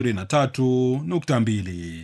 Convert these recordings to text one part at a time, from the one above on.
23.2.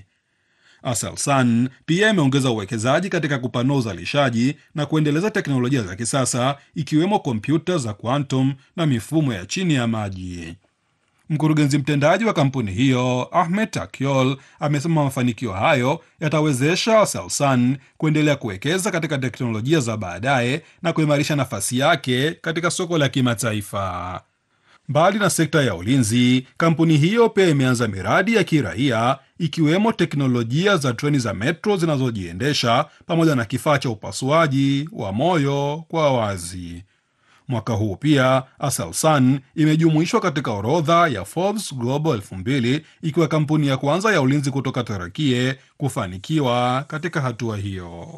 Aselsan pia imeongeza uwekezaji katika kupanua uzalishaji na kuendeleza teknolojia za kisasa ikiwemo kompyuta za quantum na mifumo ya chini ya maji. Mkurugenzi mtendaji wa kampuni hiyo Ahmed Takyol amesema mafanikio hayo yatawezesha Aselsan kuendelea kuwekeza katika teknolojia za baadaye na kuimarisha nafasi yake katika soko la kimataifa. Mbali na sekta ya ulinzi, kampuni hiyo pia imeanza miradi ya kiraia ikiwemo teknolojia za treni za metro zinazojiendesha pamoja na kifaa cha upasuaji wa moyo kwa wazi. Mwaka huu pia Aselsan imejumuishwa katika orodha ya Forbes Global 2000 ikiwa kampuni ya kwanza ya ulinzi kutoka Turakie kufanikiwa katika hatua hiyo.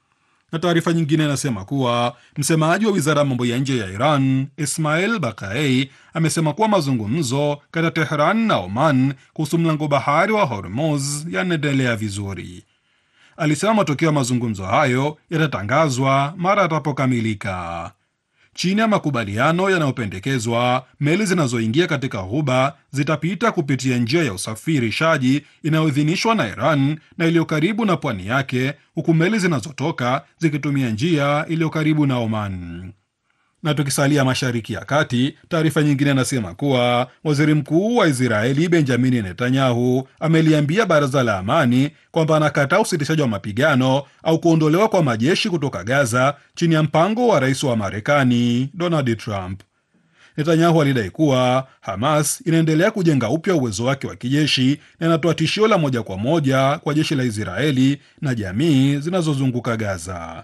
Na taarifa nyingine inasema kuwa msemaji wa wizara ya mambo ya nje ya Iran Ismail Bakaei amesema kuwa mazungumzo kati ya Tehran na Oman kuhusu mlango bahari wa Hormuz yanaendelea vizuri. Alisema matokeo ya mazungumzo hayo yatatangazwa mara yatapokamilika. Chini ya makubaliano yanayopendekezwa, meli zinazoingia katika ghuba zitapita kupitia njia ya usafirishaji inayoidhinishwa na Iran na iliyo karibu na pwani yake, huku meli zinazotoka zikitumia njia iliyo karibu na Oman. Na tukisalia Mashariki ya Kati, taarifa nyingine inasema kuwa waziri mkuu wa Israeli Benjamini Netanyahu ameliambia baraza la amani kwamba anakataa usitishaji wa mapigano au kuondolewa kwa majeshi kutoka Gaza chini ya mpango wa rais wa Marekani Donald Trump. Netanyahu alidai kuwa Hamas inaendelea kujenga upya uwezo wake wa kijeshi na inatoa tishio la moja kwa moja kwa jeshi la Israeli na jamii zinazozunguka Gaza.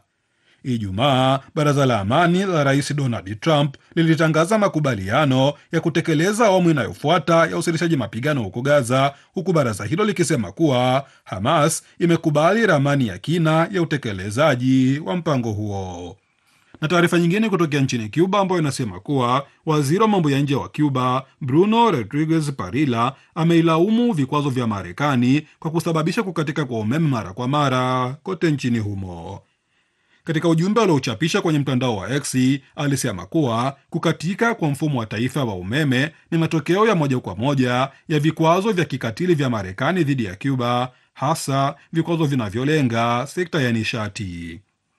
Ijumaa baraza la amani la rais Donald Trump lilitangaza makubaliano ya kutekeleza awamu inayofuata ya usitishaji mapigano huko Gaza, huku baraza hilo likisema kuwa Hamas imekubali ramani ya kina ya utekelezaji wa mpango huo. Na taarifa nyingine kutokea nchini Cuba ambayo inasema kuwa waziri wa mambo ya nje wa Cuba Bruno Rodriguez Parilla ameilaumu vikwazo vya Marekani kwa kusababisha kukatika kwa umeme mara kwa mara kote nchini humo. Katika ujumbe aliochapisha kwenye mtandao wa X alisema kuwa kukatika kwa mfumo wa taifa wa umeme ni matokeo ya moja kwa moja ya vikwazo vya kikatili vya Marekani dhidi ya Cuba, hasa vikwazo vinavyolenga sekta ya nishati.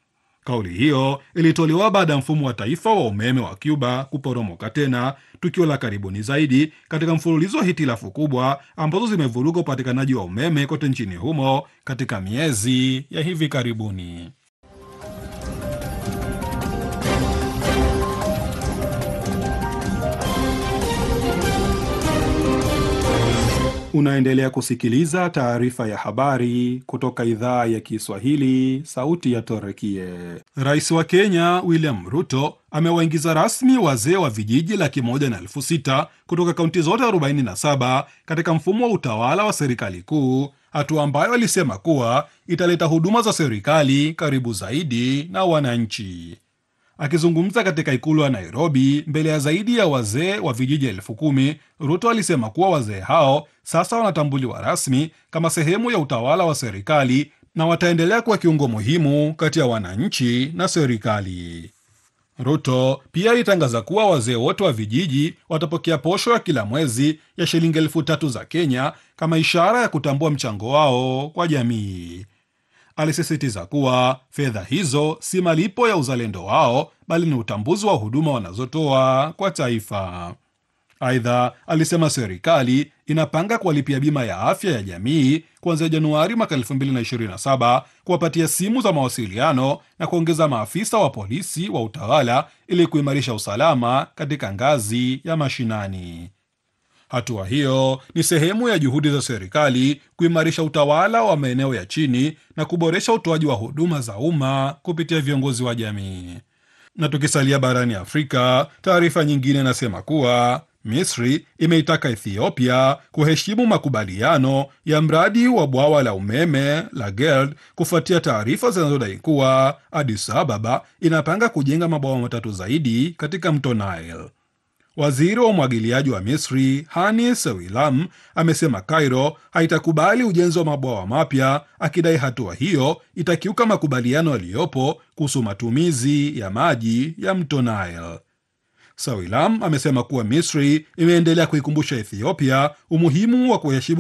Kauli hiyo ilitolewa baada ya mfumo wa taifa wa umeme wa Cuba kuporomoka tena, tukio la karibuni zaidi katika mfululizo wa hitilafu kubwa ambazo zimevuruga upatikanaji wa umeme kote nchini humo katika miezi ya hivi karibuni. Unaendelea kusikiliza taarifa ya habari kutoka idhaa ya Kiswahili, sauti ya Torekie. Rais wa Kenya William Ruto amewaingiza rasmi wazee wa vijiji laki moja na elfu sita kutoka kaunti zote 47 katika mfumo wa utawala wa serikali kuu, hatua ambayo alisema kuwa italeta huduma za serikali karibu zaidi na wananchi. Akizungumza katika ikulu ya Nairobi mbele ya zaidi ya wazee wa vijiji elfu kumi Ruto alisema kuwa wazee hao sasa wanatambuliwa rasmi kama sehemu ya utawala wa serikali na wataendelea kuwa kiungo muhimu kati ya wananchi na serikali. Ruto pia alitangaza kuwa wazee wote wa vijiji watapokea posho ya kila mwezi ya shilingi elfu tatu za Kenya kama ishara ya kutambua mchango wao kwa jamii. Alisisitiza kuwa fedha hizo si malipo ya uzalendo wao bali ni utambuzi wa huduma wanazotoa kwa taifa. Aidha, alisema serikali inapanga kuwalipia bima ya afya ya jamii kuanzia Januari mwaka 2027, kuwapatia simu za mawasiliano na kuongeza maafisa wa polisi wa utawala ili kuimarisha usalama katika ngazi ya mashinani. Hatua hiyo ni sehemu ya juhudi za serikali kuimarisha utawala wa maeneo ya chini na kuboresha utoaji wa huduma za umma kupitia viongozi wa jamii. Na tukisalia barani Afrika, taarifa nyingine inasema kuwa Misri imeitaka Ethiopia kuheshimu makubaliano ya mradi wa bwawa la umeme la Gerd kufuatia taarifa zinazodai kuwa Addis Ababa inapanga kujenga mabwawa matatu zaidi katika mto Nile. Waziri wa umwagiliaji wa Misri Hani Sewilam amesema Cairo haitakubali ujenzi wa mabwawa mapya, akidai hatua hiyo itakiuka makubaliano yaliyopo kuhusu matumizi ya maji ya mto Nile. Sawilam amesema kuwa Misri imeendelea kuikumbusha Ethiopia umuhimu wa kuheshimu